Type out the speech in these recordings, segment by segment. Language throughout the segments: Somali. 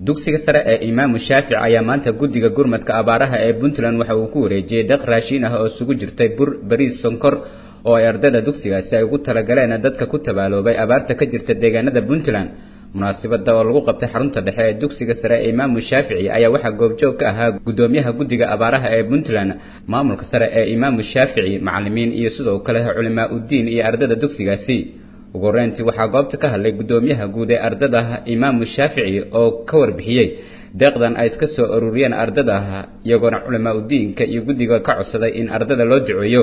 dugsiga sare ee imaamu shaafici ayaa maanta guddiga gurmadka abaaraha ee puntland waxa uu ku wareejiyey deeq raashiin ah oo isugu jirtay bur bariis sonkor oo ay ardayda dugsigaasi ay ugu talagaleen dadka ku tabaaloobay abaarta ka jirta deegaanada puntland munaasabada oo lagu qabtay xarunta dhexe ee dugsiga sare ee imaamu shaafici ayaa waxaa goobjoog ka ahaa guddoomiyaha guddiga abaaraha ee puntland maamulka sare ee imaamu shaafici macalimiin iyo sidoo kale culimaa uddiin iyo ardayda dugsigaasi ugu horeyntii waxaa goobta ka hadlay guddoomiyaha guud ee ardada imaamu shaafici oo ka warbixiyey deeqdan ay iska soo ururiyeen ardada iyagoona culimaa udiinka iyo guddiga ka codsaday in ardada loo duceeyo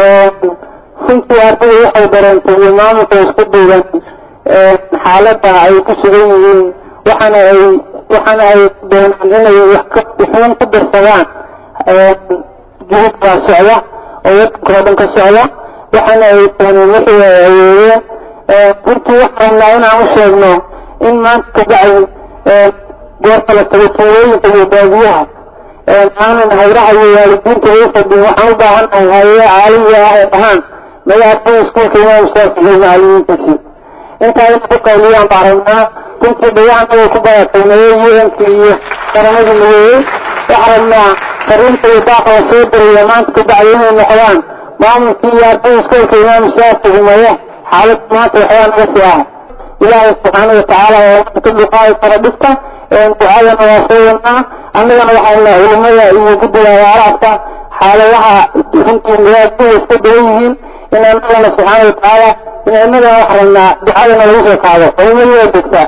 runtii ardada waxay dareentay iyo maamulka isku duuban xaalada ay ku sugan yihiin waxaana ay waxaana ay doonaan inay wax wuxuun ku darsadaan juhud baa socda oo wadanka oo dhan ka socda waxaana ay dooneen wixii ay awoodeen runtii waxaan rabnaa inaan u sheegno in maanta kabacdi goorta la tago tuulooyinka iyo baadiyaha aanan hayraha iyo waalidiinta waysadin waxaan u baahannahay hayee caalamiga ah ee dhahaan magaca iskuulka imaam shaafici macalimiintiisii intaa inay ku qayliyaan baan rabnaa runtii dhagahana way ku badatay mayeeyiinka iyo qaramadii mayeeyey waxaan rabnaa fariinta iyo daaqa la soo diraya maanta kabacdi inay noqdaan maamulkii iyo ardada iskuulka imaam shaafici maye xaalad maanta waxbaa naga sii ah ilaahay subxaana watacaala oo ka duqaadi kara dhibta ducadana waa soo wadnaa annagana waxaan nahay culimada iyo guddiga abaaraadka xaaladaha runtii muraadada iska dawan yihiin in annagana subxaana watacaala in innagana wax rabnaa ducadana lagu soo qaado culimadu waa degtaa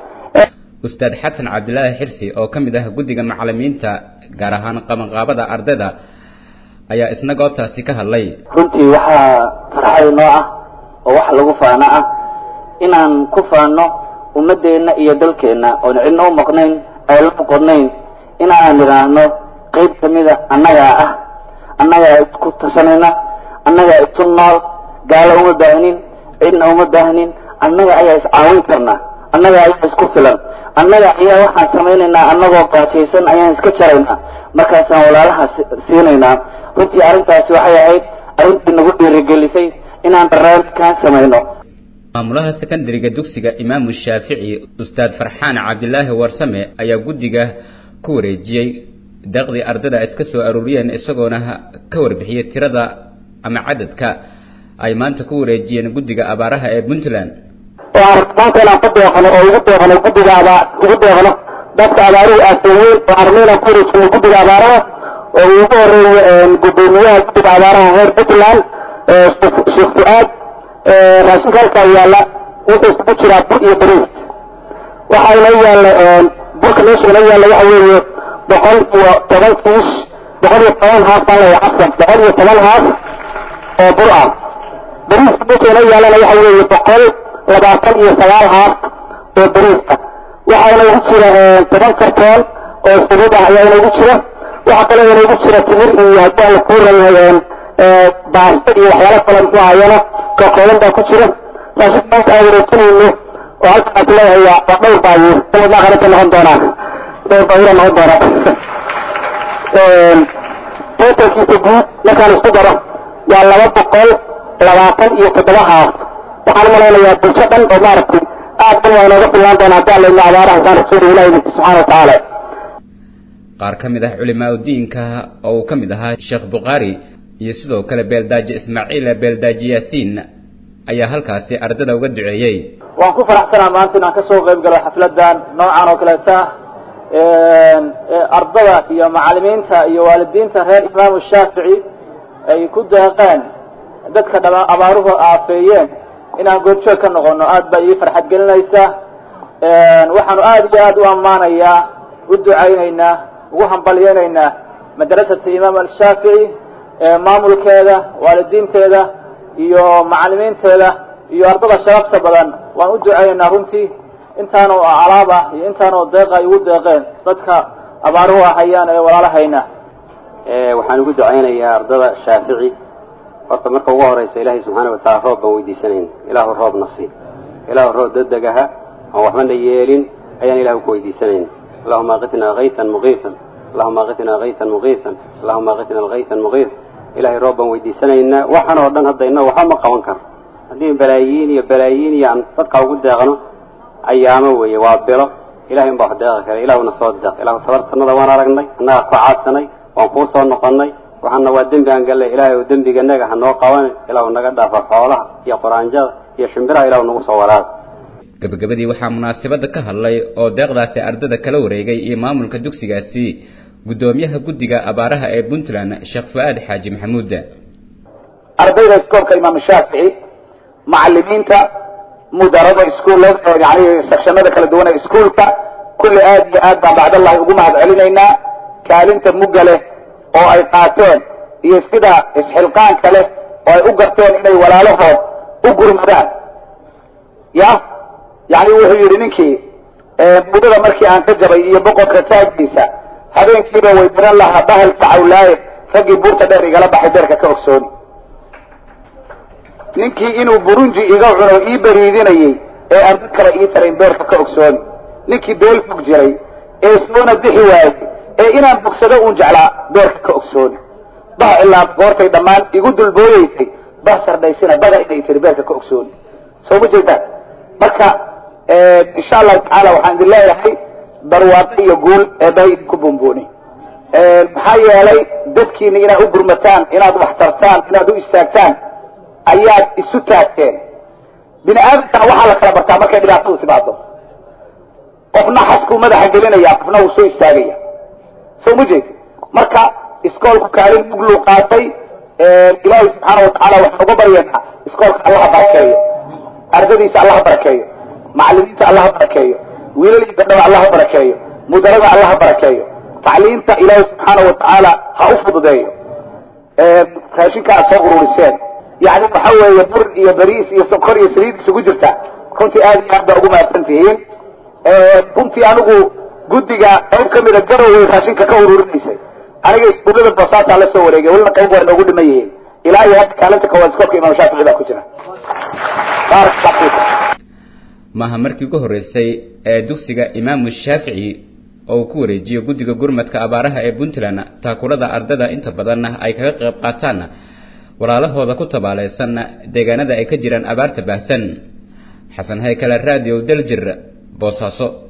ustaad xasan cabdilaahi xirsi oo ka mid ah guddiga macalimiinta gaar ahaan qabanqaabada ardayda ayaa isna goobtaasi ka hadlay runtii waxaa farxad noo ah oo wax lagu faano ah inaan ku faano ummadeenna iyo dalkeenna oon cidna u maqnayn ayla noqonayn inaan idhaahno qayb ka mida annagaa ah annagaa isku tashanayna annagaa isu nool gaalo uma baahnin cidna uma baahnin annaga ayaa iscaawin karnaa annaga ayaa isku filan annaga ayaa waxaan samaynaynaa annagoo gaajaysan ayaan iska jaraynaa markaasaan walaalaha siinaynaa runtii arrintaasi waxay ahayd arrintii nagu dhiirigelisay inaan barnaamijkaan samayno maamulaha sekondariga dugsiga imaamu shaafici ustaad farxaan cabdilaahi warsame ayaa guddiga ku wareejiyey deeqdii ardada iska soo aruuriyeen isagoona ka warbixiyey tirada ama cadadka ay maanta ku wareejiyeen guddiga abaaraha ee puntland waan maanta inaan ku deeqno oo ugu deeqno guddiga abaa ugu deeqno dadka abaaruhu aaseeyey oo arno inaan ku wareejino guddiga abaaraha oo ugu horeeyo guddoomiyaha guddiga abaaraha reer puntland sheekh fu-aad raashinka halkaa yaalla wuxuu isugu jiraa bur iyo bariis waxaa inoo yaalla burka meesha inoo yaalla waxa weeye boqol iyo toban kiish boqol iyo toban haaf baan leeyahay caskan boqol iyo toban haaf oo bur ah bariiska meesha inoo yaallana waxa weeye boqol labaatan iyo sagaal haaf oo bariiska waxaa inoogu jira toban kartoon oo saliid ah ayaa inoogu jira waxaa kaloo inoogu jira timir iyo haddaan la kuurayahay baasto iyo waxyaalo kale muxuu ahayana ka kooban baa ku jira raashinka maanta aan wareejinayno oo halkan aad leeyahay waa waa dhowr baabuur sanadlaa qaranka noqon doonaa dhowr baabuura noqon doonaa totalkiisa guud markaan isku daro waa laba boqol labaatan iyo toddoba haaf waxaan u malaynayaa bulsho dhan oo maaragtay aad dhan waa inooga fillaan doonaa haddaan layno abaaraha saan rasuul ilahi subxaana watacaala qaar ka mid ah culimaa udiinka oo uu ka mid ahaa sheekh bukhaari iyo sidoo kale beeldaaji ismaaciil beeldaaji yaasiin ayaa halkaasi ardada uga duceeyey waan ku faraxsanaa maanta inaan ka soo qayb galo xafladan noocan oo kaleeta ardada iyo macalimiinta iyo waalidiinta reer imaamu shaafici ay ku deeqeen dadka dhama abaaruhu aafeeyeen inaan goobjoog ka noqono aad baa ii farxad gelinaysa waxaanu aad iyo aad u ammaanayaa u ducaynaynaa ugu hambalyeynaynaa madrasata imaam alshaafici maamulkeeda waalidiinteeda iyo macalimiinteeda iyo ardada sharafta badan waan u ducaynaynaa runtii intaanoo alaab ah iyo intaanoo deeq ay ugu deeqeen dadka abaaruhu ahayaan ee walaalahayna waxaan ugu ducaynayaa ardada shaafici horta marka ugu horeysa ilaahay subxaana wataala roob baan weydiisanayn ilaahu roobna sii ilaahu roob degdegaha aan waxbana yeelin ayaan ilahu ku weydiisanayn allahuma aqitnaa kaytan muqiitan allahuma aqitnaa kaytan muqiitan allahuma aqitnaa alkaytan muqiit ilahay roob baan weydiisanaynaa waxan oo dhan hadda inna waxba ma qaban karo haddii balaayiin iyo balaayiin iyo aan dadka ugu deeqno ayaamo weeye waa bilo ilahay unbaa wax deeqi kara ilahuna soo deeq ilahu tabartanada waan aragnay annagaa ku caadsanay waan kuu soo noqonnay waxaana waa dembi aan gallay ilaahay oo dembiganaga ha noo qabanin ilaahu naga dhaafa xoolaha iyo quraanjada iyo shimbiraha ilahu nagu soo waraaba gabagabadii waxaa munaasabadda ka hadlay oo deeqdaasi ardada kala wareegay iyo maamulka dugsigaasi guddoomiyaha guddiga abaaraha ee puntland sheekh fu-aad xaaji maxamuud ardayda iskoolka imaam shaafici macalimiinta mudarada iskuullada yani sekshanada kala duwan ee iskuulka kulli aad iyo aad baan bacdallahi ugu mahad celinaynaa kaalinta mugga leh oo ay qaateen iyo sida isxilqaanka leh oo ay u garteen inay walaalahood u gurmadaan ya yani wuxuu yidhi ninkii mudada markii aan ka jabay iyo boqorka taaggiisa habeenkiiba way baran lahaa bahalka cawlaaye raggii buurta dheer igala baxay beerka ka ogsooni ninkii inuu burunji iga cuno ii bariidinayey ee aan dad kale ii tarayn beerka ka ogsooni ninkii beel fog jiray ee soona bixi waayey ee inaan bogsado uun jeclaa beerka ka ogsooni bah ilaa goortay dhammaan igu dulbooyeysay bah sardhaysina bada inay tiri beerka ka ogsooni soo ma jeedaan marka insha allahu tacaala waxaan idin leeyahay barwaaqo iyo guul eebbaha idinku bumbuuni maxaa yeelay dadkiina inaad u gurmataan inaad wax tartaan inaad u istaagtaan ayaad isu taagteen bini aadamkana waxaa la kala bartaa markay dhibaatadu timaado qofna xaskuu madaxa gelinaya qofna wuu soo istaagaya soo ma jeedi marka iskoolku kaalin mugluu qaatay ilaahay subxaana watacaala waxaan uga baryaynaa iskoolka allaha barakeeyo ardadiisa allaha barakeeyo macalimiinta allaha barakeeyo wiilal iyo gabdhaba allaha barakeeyo mudarada allaha barakeeyo tacliimta ilaahay subxaana watacaala ha u fududeeyo raashinka aad soo ururiseen yani waxa weeye bur iyo bariis iyo sokor iyo saliid isugu jirta runtii aad iyo aad baa ugu mahadsan tihiin runtii anigu guddiga qayb ka mida garoway raashinka ka ururinaysay aniga iskuullada boosaasaa la soo wareegay welina qayb waa inoogu dhiman yihiin ilaa iyo hadda kaalinta koowaad iskoolka imaam shaafici baa ku jira baarakallah fiikum maaha markii ugu horreysay ee dugsiga imaamu shaafici oo uu ku wareejiyo guddiga gurmadka abaaraha ee puntland taakulada ardada inta badanna ay kaga qayb qaataan walaalahooda ku tabaalaysan deegaanada ay ka jiraan abaarta baahsan xasan haykale raadiyo daljir boosaaso